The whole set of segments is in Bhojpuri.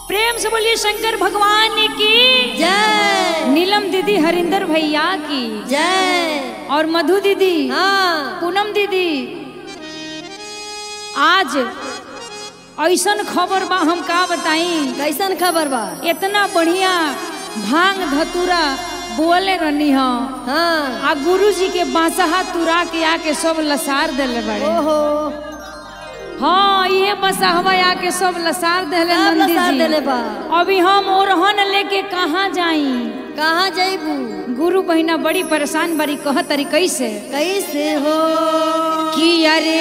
प्रेम से बोलिए शंकर भगवान की जय नीलम दीदी हरिंदर भैया की जय और मधु दीदी हाँ पूनम दीदी आज ऐसन खबर बा हम का बताई कैसन खबर बा इतना बढ़िया भांग धतूरा बोले रहनी ह हाँ आ गुरु जी के बांसहा तुरा के आके सब लसार देले बड़े ओहो हाँ ये बसहवा आके सब लसार देले सब नंदी लसार जी देले बा अभी हम ओरहन लेके कहाँ जाई कहाँ जैबू गुरु बहिना बड़ी परेशान बड़ी कह तरी कैसे कैसे हो कि अरे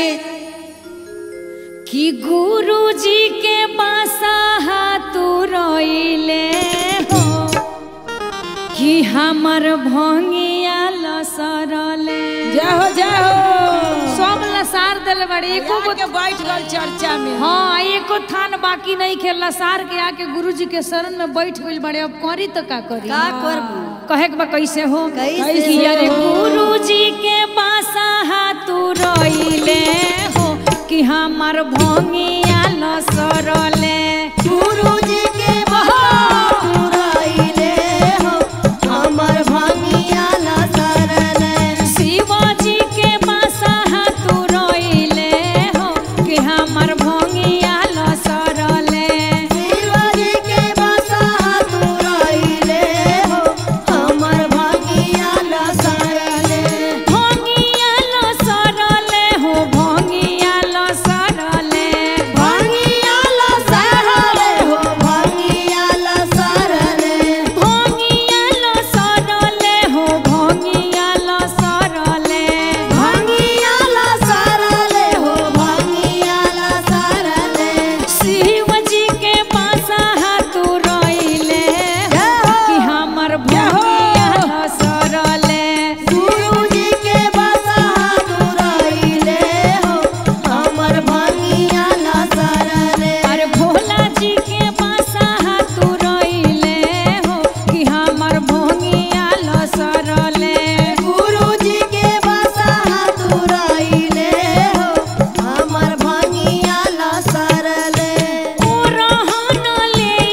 कि गुरु जी के बासा तू रोइले हो कि हमर भंगिया लसरले जाहो जाहो सब लसार दिल बड़े एको गो के बैठ गल चर्चा में हाँ एको थान बाकी नहीं खे लसार के आके गुरु जी के शरण में बैठ गइल बड़े अब करी तो का करी का करबू कहे के बा कैसे हो कैसे कि हो? अरे गुरु जी के बासा तू रोइले हो कि हमर भंगिया लसरले गुरु जी के बहाइले हो हमर भंगिया लसरले शिवाजी के बासा तू रोइले हो कि हमर भंगिया लसरले शिवजी के बसा तुरइले हो हमर भंगिया लसरले भंगिया लसरले हो भंगिया लसरले भंगिया लसरले हो भंगिया लसरले भंगिया लसरले हो भंगिया लसरले भंगिया लसरले हो भंगिया लसरले शिवजी के पासा हाथ रोइले कि हमर भंगिया लसरले गुरुजी के बसा तुरइले हो हमर भंगिया लसरले अरे भोला जी के पासा हाथ रोइले हो कि हमर भंगिया लसरले गुरुजी के बसा तुरइले हो हमर भंगिया लसरले ओ रहन ले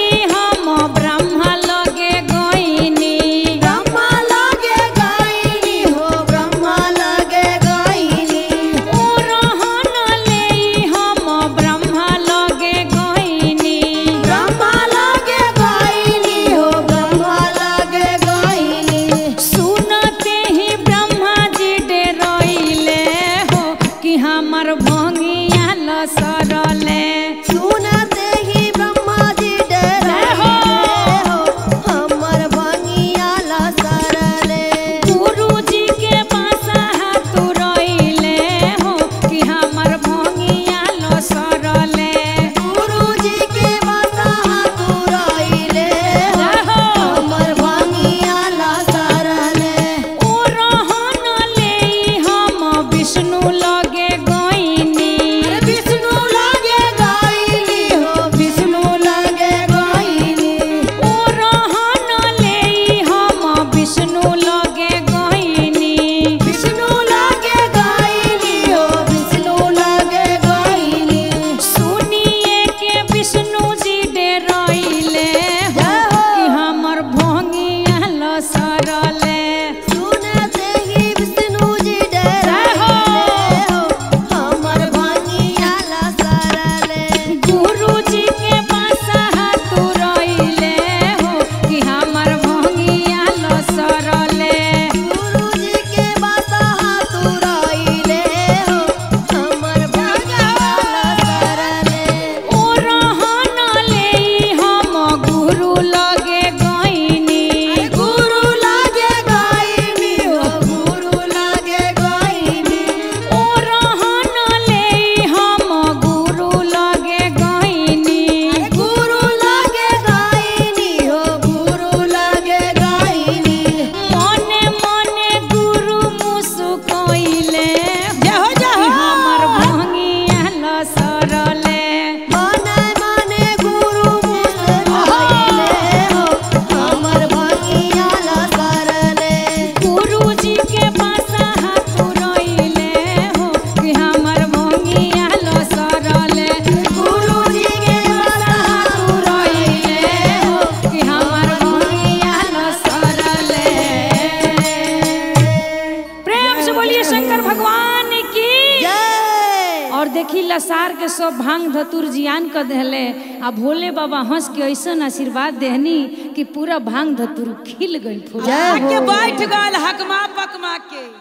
देखी लसार के सब भांग धतुर जियान कर देले आ भोले बाबा हंस के ऐसन आशीर्वाद देहनी कि पूरा भांग धतुर खिल गई फूल जय आके हो बैठ गल हकमा पकमा के